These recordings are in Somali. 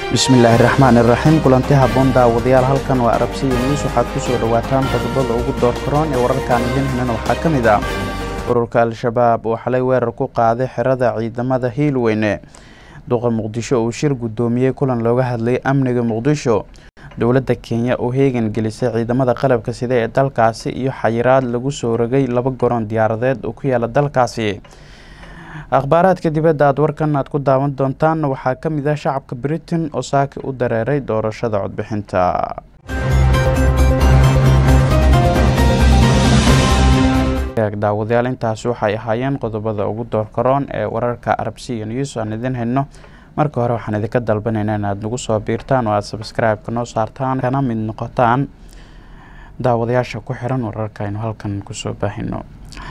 bismillaahi raxmaani raxiim kulanti haboon daawadayaal halkan waa arabsiya news waxaad ku soo dhowaataan qodobada ugu doorkaroon ee wararkaan idin henan waxaa ka mid ah ururka al-shabaab oo xalay weerar ku qaaday xerada ciidamada hiilweyne duqa muqdisho uu shir guddoomiyey kulan looga hadlayay amniga muqdisho dowladda kenya oo heegan gelisay ciidamada qalabka sida ee dalkaasi iyo xayiraad lagu soo rogay laba goron diyaaradeed oo ku yaala dalkaasi akhbaaraadka dibadda aad warkan aad ku daawan doontaan waxaa ka mid ah shacabka britain oo saaki u dareeray doorashada codbixinta daawadayaal intaasi waxay ahaayeen qodobada ugu doorkaroon ee wararka arabsiya news aan idin hayno marka hore waxaan idinka dalbanaynaa in aad nagu soo biirtaan oo aada sabscribe-ka noo saartaan kana mid noqotaan daawadayaasha ku xiran wararka aynu halkan kusoo baahino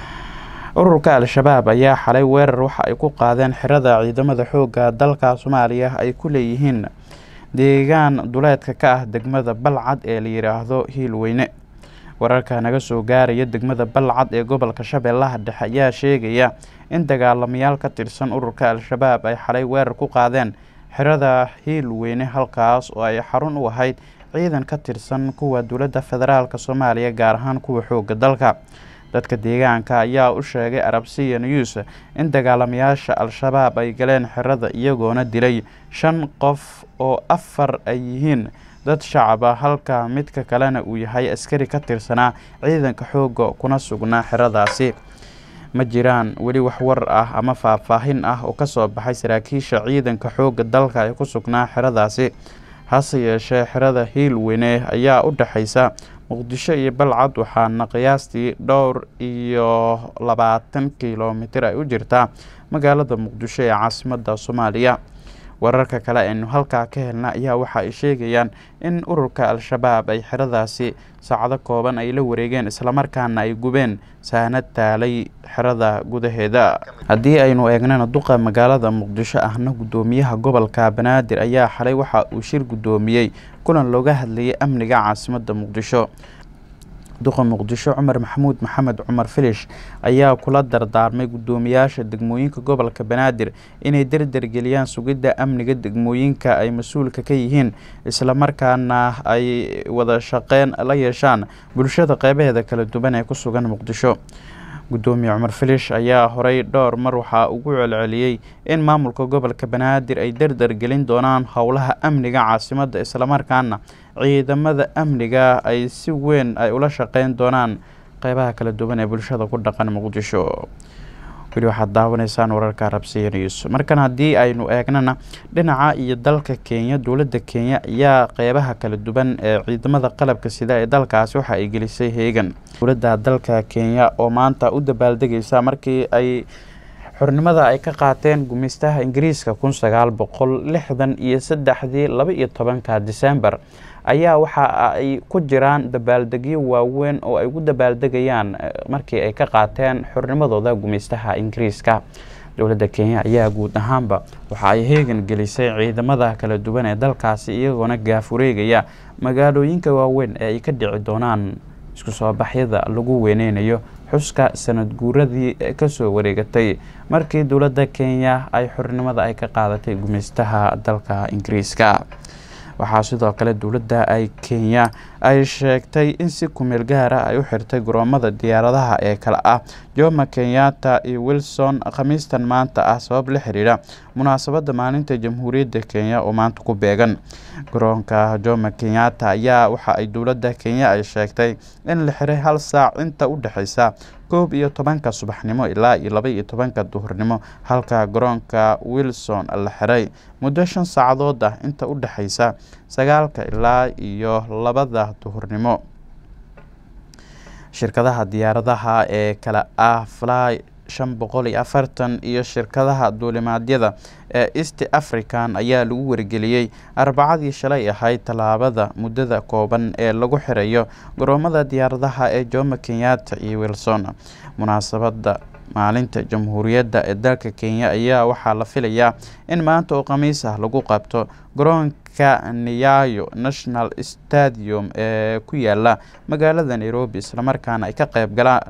ururka al-shabaab ayaa xalay weerar waxa ay ku qaadeen xirada ciidamada xoogga dalka soomaaliya ay ku leeyihiin deegaan duleedka ka ah degmada balcad ee la yidhaahdo hiilweyne wararka naga soo gaaraya degmada balcad ee gobolka shabeellaha dhexe ayaa sheegaya in dagaalamayaal ka tirsan ururka al-shabaab ay xalay weerar ku qaadeen xirada hiilweyne halkaas oo ay xarun u ahayd ciidan ka tirsan kuwa dowladda federaalk soomaaliya gaar ahaan kuwa xoogga dalka dadka deegaanka ayaa u sheegay arabsiya news in dagaalamayaasha al-shabaab ay galeen xirada iyagoona dilay shan qof oo afar ay yihiin dad shacab ah halka midka kalena uu yahay askari ka tirsanaa ciidanka xoogga kuna sugnaa xiradaasi ma jiraan weli wax war ah ama faahfaahin ah oo kasoo baxay saraakiisha ciidanka xoogga dalka ee ku sugnaa xiradaasi hase yeeshee xirada hiilweyne ayaa u dhexaysa muqdisho iyo balcad waxaana qiyaastii dhowr iyo labaatan kilomitir ay u jirtaa magaalada muqdisho ee caasimada soomaaliya wararka kale aynu halkaa ka helna ayaa waxa ay sheegayaan in ururka al-shabaab ay xeradaasi saacado kooban ay la wareegeen islamarkaana ay gubeen saanad taalay xerada gudaheeda haddii aynu eegnana duqa magaalada muqdisho ahna guddoomiyaha gobolka banaadir ayaa xalay waxa uu shir guddoomiyey kulan looga hadlayay amniga caasimada muqdisho duqa muqdisho cumar maxamuud maxamed cumar filish ayaa kula dardaarmay guddoomiyaasha degmooyinka gobolka banaadir inay derdergeliyaan sugidda amniga degmooyinka ay mas-uulka ka yihiin islamarkaana ay wada shaqeyn la yeeshaan bulshada qeybaheeda kala duwan ee ku sugan muqdisho guddoomiye cumar filish ayaa horey dhowr mar waxaa ugu celceliyey in maamulka gobolka banaadir ay dardar gelin doonaan howlaha amniga caasimada islamarkaana ciidamada amniga ay si weyn ay ula shaqeyn doonaan qeybaha kala duwan ee bulshada ku dhaqan muqdisho weli waxaad daawanaysaan wararka arabsiya news markan haddii aynu eegnana dhinaca iyo dalka kenya dowladda kenya ayaa qeybaha kala duwan ee ciidamada qalabka sida ee dalkaasi waxa ay gelisay heegan dowladda dalka kenya oo maanta u dabaaldegaysa markii ay xornimada ay ka qaateen gumaystaha ingiriiska kun sagaal boqol lixdan iyo saddexdii laba iyo tobanka disembar ayaa waxa ay ku jiraan dabaaldegyo waaweyn oo ay ugu dabaaldegayaan markii ay ka qaateen xornimadooda gumaystaha ingiriiska dowladda kenya ayaa guud ahaanba waxa ay heegan gelisay ciidamada kala duwan ee dalkaasi iyagoona gaafureegaya magaalooyinka waaweyn ee ay ka dhici doonaan isku soo baxyada lagu weyneynayo xuska sanad guuradii kasoo wareegatay markii dowladda kenya ay xornimada ay ka qaadatay gumaystaha dalka ingiriiska waxaa sidoo kale dowladda ay kenya ay sheegtay in si kumeel gaara ay u xirtay garoomada diyaaradaha ee kale ah joma kenyatta iyo wilson khamiistan maanta ah sabab la xiriira munaasabadda maalinta jamhuuriyadda kenya oo maanta ku beegan garoonka joma kenyatta ayaa waxa ay dowladda kenya ay sheegtay in la xiray hal saac inta u dhexeysa koob iyo tobanka subaxnimo ilaa iyo laba iyo tobanka duhurnimo halka garoonka wilson la xiray muddo shan saacadood ah inta u dhexeysa sagaalka ilaa iyo labada duhurnimo shirkadaha diyaaradaha ee kale ah fly shan boqol iyo afartan iyo shirkadaha duulimaadyada ee east african ayaa lagu wargeliyey arbacadii shalay ahayd tallaabada muddada kooban ee lagu xirayo garoomada diyaaradaha ee jomo kenyatta iyo wilson munaasabadda maalinta jamhuuriyadda ee dalka kenya ayaa waxaa la filayaa in maanta oo khamiis ah lagu qabto garoonka niyayo national stadium ee ku yaala magaalada nairobi islamarkaana ay ka qeyb galaan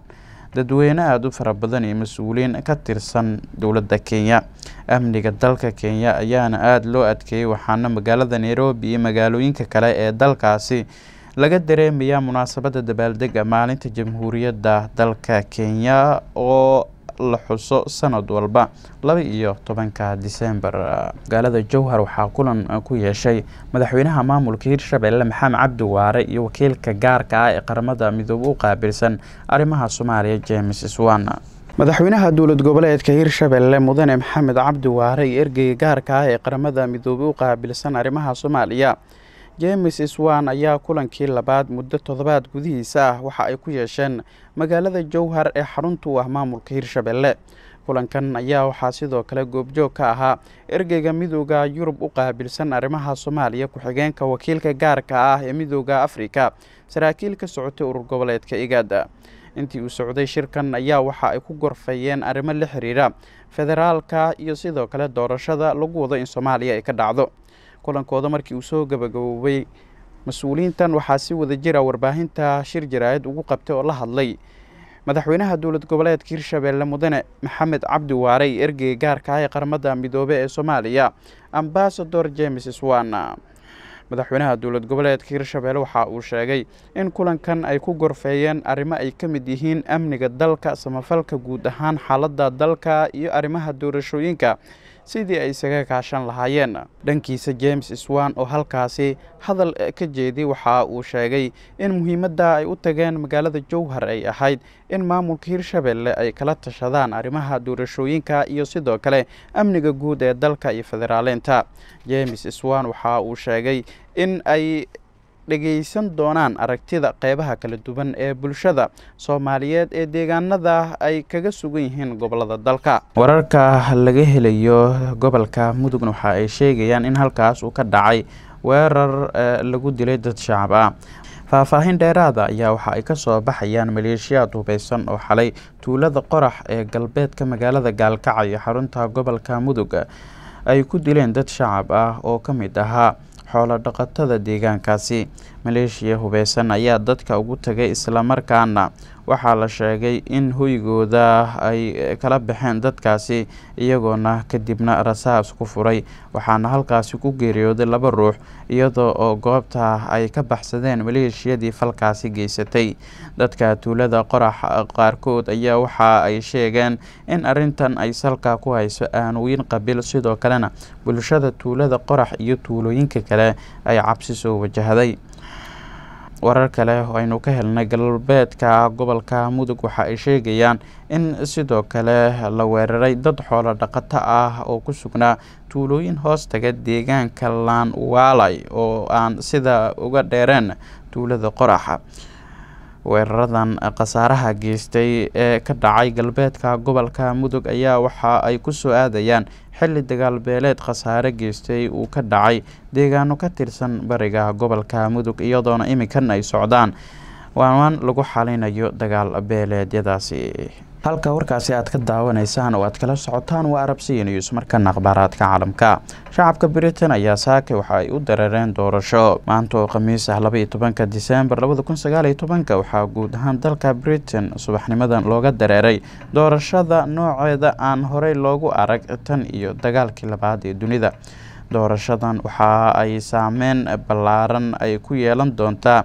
dadweyne aada u fara badan iyo mas-uuliyiin ka tirsan dowladda kenya amniga dalka kenya ayaana aada loo adkeeyey waxaana magaalada nairobi iyo magaalooyinka kale ee dalkaasi laga dareemayaa munaasabadda dabaaldega maalinta jamhuuriyadda dalka kenya oo la xuso sanad walba laba iyo tobanka disembar magaalada jowhar waxaa kulan ku yeeshay madaxweynaha maamulka hirshabelle maxamed cabdi waare iyo wakiilka gaarka ah ee qaramada midoobe u qaabilsan arrimaha soomaaliya james swan madaxweynaha dowlad goboleedka hirshabelle mudane maxamed cabdi waare iyo ergeyga gaarka ah ee qaramada midoobe u qaabilsan arrimaha soomaaliya james swan ayaa kulankii labaad muddo toddobaad gudihiisa ah waxa ay ku yeesheen magaalada jowhar ee xarunta u ah maamulka hirshabelle kulankan ayaa waxaa sidoo kale goobjoog ka ahaa ergeyga midooda yurub u qaabilsan arrimaha soomaaliya ku-xigeenka wakiilka gaarka ah ee midooda afrika saraakiil ka socotay urur goboleedka igaada intii uu socday shirkan ayaa waxa ay ku gorfayeen arrimo la xiriira federaalka iyo sidoo kale doorashada lagu wado in soomaaliya ay ka dhacdo kulankooda markii uu soo gabagaboobay mas-uuliyiintan waxaa si wada jira warbaahinta shir jaraayad ugu qabtay oo la hadlay madaxweynaha dowlad goboleedka hirshabelle mudane maxamed cabdi waarey ergeyga gaarka ah ee qaramada midoobe ee soomaaliya ambasador james swan madaxweynaha dowlad goboleedka hirshabelle waxa uu sheegay in kulankan ay ku gorfeeyeen arrimo ay ka mid yihiin amniga dalka samafalka guud ahaan xaaladda dalka iyo arrimaha doorashooyinka sidii ay isaga kaashan lahaayeen dhankiisa james swan oo halkaasi hadal ka jeeday waxa uu sheegay in muhiimadda ay u tageen magaalada jowhar ay ahayd in maamulka hirshabelle ay kala tashadaan arrimaha doorashooyinka iyo sidoo kale amniga guud ee dalka iyo federaaleynta james swan waxa uu sheegay in ay dhegeysan doonaan aragtida qeybaha kala duwan ee bulshada soomaaliyeed ee deegaanada ay kaga sugan yihiin gobolada dalka wararka laga helayo gobolka mudugna waxa ay sheegayaan in halkaas uu ka dhacay weerar lagu dilay dad shacab ah faahfaahin dheeraada ayaa waxa ay kasoo baxayaan maleeshiyaad hubeysan oo xalay tuulada qorax ee galbeedka magaalada gaalkacyo xarunta gobolka mudug ay ku dileen dad shacab ah oo ka mid ahaa xoolo dhaqatada deegaankaasi maleeshiya hubeysan ayaa dadka ugu tagay islamarkaana waxaa la sheegay in hoygooda ay kala baxeen dadkaasi iyagoona kadibna rasaas ku furay waxaana halkaasi ku geeriyooday laba ruux iyadoo oo goobta ay ka baxsadeen maleeshiyadii falkaasi geysatay dadka tuulada qorax qaarkood ayaa waxa ay sheegeen in arintan ay salka ku hayso aanooyin qabiil sidoo kalena bulshada tuulada qorax iyo tuulooyinka kale ay cabsi soo wajahday warar kale oo aynu ka helnay galbeedka gobolka mudug waxa ay sheegayaan in sidoo kale la weeraray dad xoolo dhaqato ah oo ku sugnaa tuulooyin hoos taga deegaanka laanwaalay oo aan sida uga dheereen tuulada qoraxa weeraradan khasaaraha geystay ee ka dhacay galbeedka gobolka mudug ayaa waxa ay kusoo aadayaan xilli dagaal beeleed khasaare geystay uu ka dhacay deegaano ka tirsan bariga gobolka mudug iyadoona iminkan ay socdaan waanwaan lagu xalinayo dagaal beeleedyadaasi halka warkaasi aad ka daawanaysaan oo aad kala socotaan waa arabsiya news markana akhbaaraadka caalamka shacabka britain ayaa saake waxa ay u dareereen doorasho maanta oo khamiis ah labaiyo tobanka disembar labada kun sagaaliyo tobanka waxaa guud ahaan dalka britain subaxnimadan looga dareeray doorashada nooceeda aan horey loogu arag tan iyo dagaalkii labaad ee dunida doorashadan waxa ay saameyn ballaaran ay ku yeelan doontaa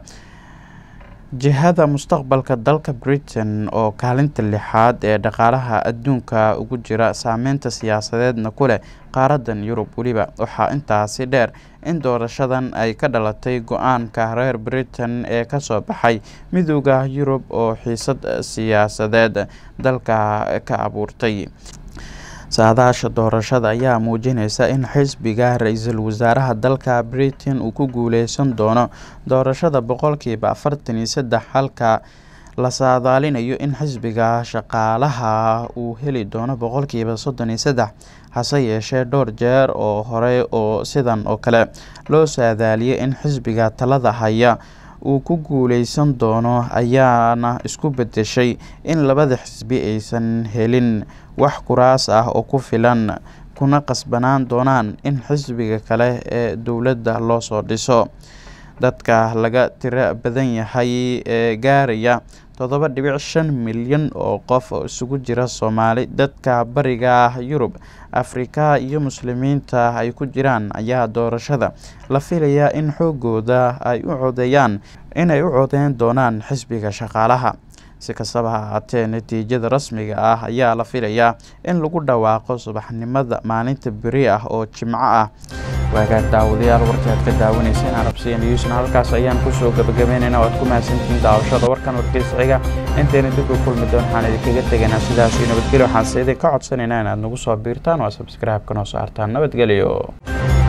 jihada mustaqbalka dalka britain oo kaalinta lixaad ee dhaqaalaha adduunka ugu jira saameynta siyaasadeedna ku leh qaaradan yurub weliba waxaa intaasi dheer in doorashadan ay ka dhalatay go-aanka reer britain ee kasoo baxay midooda yurub oo xiisad siyaasadeed dalka ka abuurtay saadaasha doorashada ayaa muujinaysa in xisbiga ra-iisul wasaaraha dalka britain uu ku guuleysan doono doorashada boqolkiiba afartan iyo saddex halka la saadaalinayo in xisbiga shaqaalaha uu heli doono boqolkiiba soddon iyo saddex hase yeeshee dhowr jeer oo hore oo sidan oo kale loo saadaaliyay in xisbiga talada haya uu ku guuleysan doono ayaana isku bedeshay in labada xisbi aysan helin wax kuraas ah oo ku filan kuna qasbanaan doonaan in xisbiga kale ee dowladda loo soo dhiso dadka laga tiro badan yahay ee gaaraya toddoba dhibic shan milyan oo qof oo isugu jira soomaali dadka bariga yurub afrika iyo muslimiinta ay ku jiraan ayaa doorashada la filayaa in xoogooda ay u codeeyaan inay u codeyn doonaan xisbiga shaqaalaha si kastaba ha ahaatee natiijada rasmiga ah ayaa la filayaa in lagu dhawaaqo subaxnimada maalinta beri ah oo jimco ah waagaag daawadayaal warkii aad ka daawanayseen arabsiya newsna halkaas ayaan kusoo gabagabeynayna waad ku mahadsantihiin daawashada warkan warkiisciga intayna dib u kulmi doon waxaan idinkaga tegaynaa sidaasii nabadgelyo waxaan se idin ka codsanaynaa inaad nagu soo biirtaan oo subscribe-ka noo saartaan nabadgelyo